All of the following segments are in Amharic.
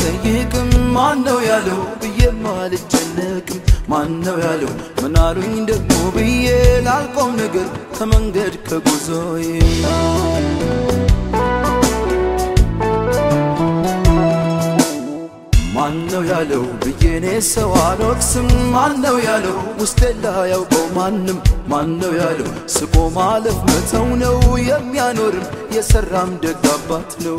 አልጠይቅም ማነው ያለው ብዬም አልጨነቅም ማነው ያለው ምናሉኝ ደግሞ ብዬ ላልቆም ነገር ከመንገድ ከጉዞዬ ማነው ያለው ብዬኔ ሰው አልወቅስም ማነው ያለው ውስጤ ላያውቀው ማንም ማነው ያለው ስቆ ማለፍ መተው ነው የሚያኖርም የሰራም ደግ አባት ነው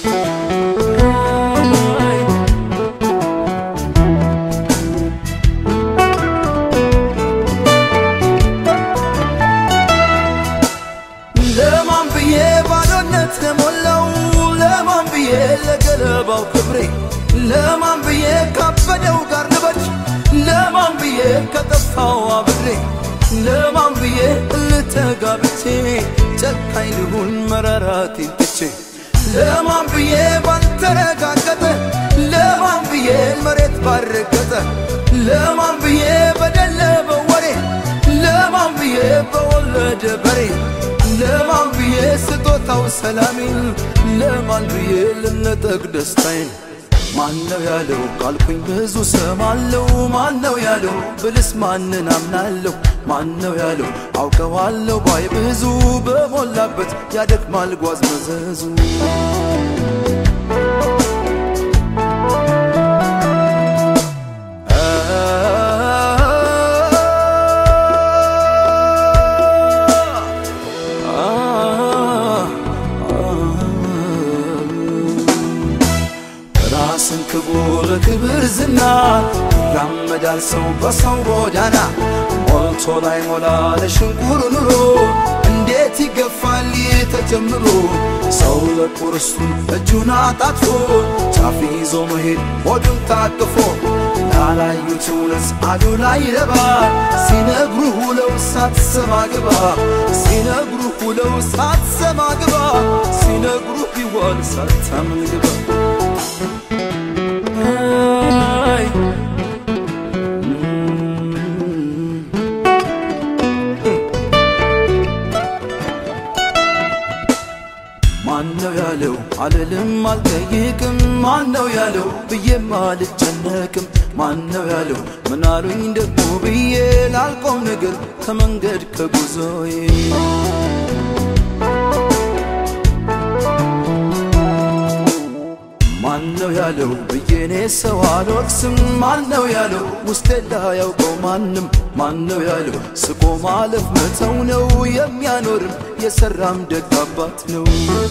ለማን ብዬ ባዶነት ለሞላው ለማን ብዬ ለገለባው ክብሬ ለማን ብዬ ካበደው ጋር ልበድ ለማን ብዬ ከጠፋው አብሬ ለማን ብዬ ልተጋብቼ ጨካኝ ልሁን መራራቴን ትቼ ለማን ብዬ ባልተረጋገጠ ለማን ብዬ መሬት ባረገጠ ለማን ብዬ በደለ በወሬ ለማን ብዬ በወለደ በሬ ለማን ብዬ ስጦታው ሰላሜን ለማን ብዬ ልነጠቅ ደስታዬን ማነው ያለው ካልኩኝ ብዙ ሰማለው ማነው ያለው ብልስ ማንን አምናለሁ ማነው ያለው አውቀዋለሁ ባይ ብዙ በሞላበት ያደክማል ጓዝ መዘዙ ራስን ክቡር ክብር ዝና ይራመዳል ሰው በሰው ጎዳና ሞልቶ ላይ ሞላ ለሽንቁር ኑሮ እንዴት ይገፋል ተጀምሮ ሰው ለቁርስቱን እጁን አጣጥፎ ጫፍ ይዞ መሄድ ሆዱን ታቅፎ ላላዩት እውነት አዱ ላይ ረባ ሲነግሩ ሁለው ሳትሰማ ግባ ሲነግሩ ሁለው ሳትሰማ ግባ ሲነግሩ ቢዋል ሳታምን ግባ ማነው ያለው አልልም አልጠይቅም ማነው ያለው ብዬም አልጨነቅም ማነው ያለው ምናሉኝ ደግሞ ብዬ ላልቆም ነገር ከመንገድ ከጉዞዬ ማነው ያለው ብዬኔ ሰው አልወቅስም ማነው ያለው ውስጤ ላያውቀው ማንም ማነው ያለው ስቆ ማለፍ መተው ነው የሚያኖርም የሰራም ደግ አባት ነው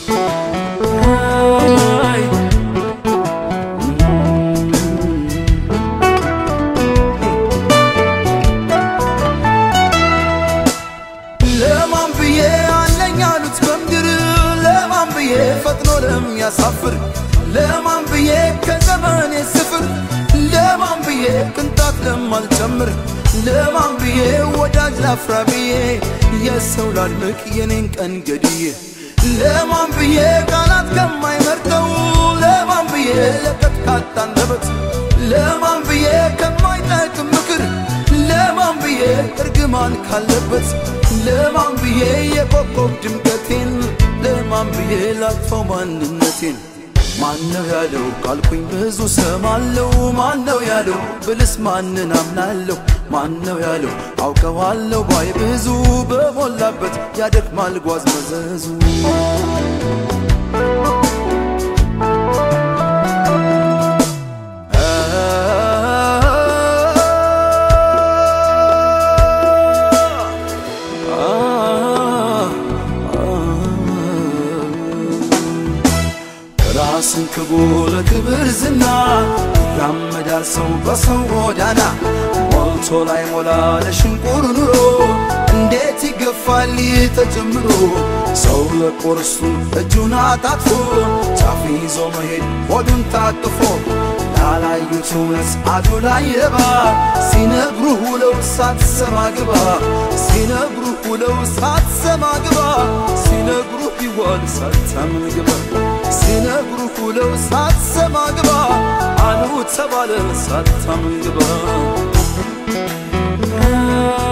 ለማን ብዬ አለኝ አሉት በምድር ለማን ብዬ ፈጥኖ ለሚያሳፍር ለማን ብዬ ከዘመኔ ስፍር ለማን ብዬ ቅንጣት ለማልጨምር ለማን ብዬ ወዳጅ ላፍራ ብዬ የሰው ላድምቅ የኔን ቀን ገድዬ ለማን ብዬ ቃላት ከማይመርጠው ለማን ብዬ ለቀጥካጣ አንደበት ለማን ብዬ ከማይጠቅም ምክር ለማን ብዬ እርግማን ካለበት ለማን ብዬ የኮከብ ድምቀቴን ለማን ብዬ ላጥፈው ማንነቴን ማነው ያለው ካልኩኝ ብዙ ሰማለው ማነው ያለው ብልስ ማንን አምናለሁ ማነው ያለው አውቀዋለሁ ባይ ብዙ በሞላበት ያደክማል ጓዝ መዘዙ ራስን ክቡር ክብር ዝና ይራመዳል ሰው በሰው ጎዳና ሞልቶ ላይ ሞላ ለሽንቁር ኑሮ እንዴት ይገፋል ተጀምሮ ሰው ለቁርሱ እጁን አጣጥፎ ጫፍ ይዞ መሄድ ሆዱን ታቅፎ ላላዩት እውነት አዱ ላይ ረባ ሲነግሩ ሁለው ሳትሰማ ግባ ሲነግሩ ሁለው ሳትሰማ ግባ ሲነግሩ ቢዋል ሳታምን ግባ ሲነግሩ ሁለው ሳትሰማ ግባ አሉ ተባለ ሳታምን ግባ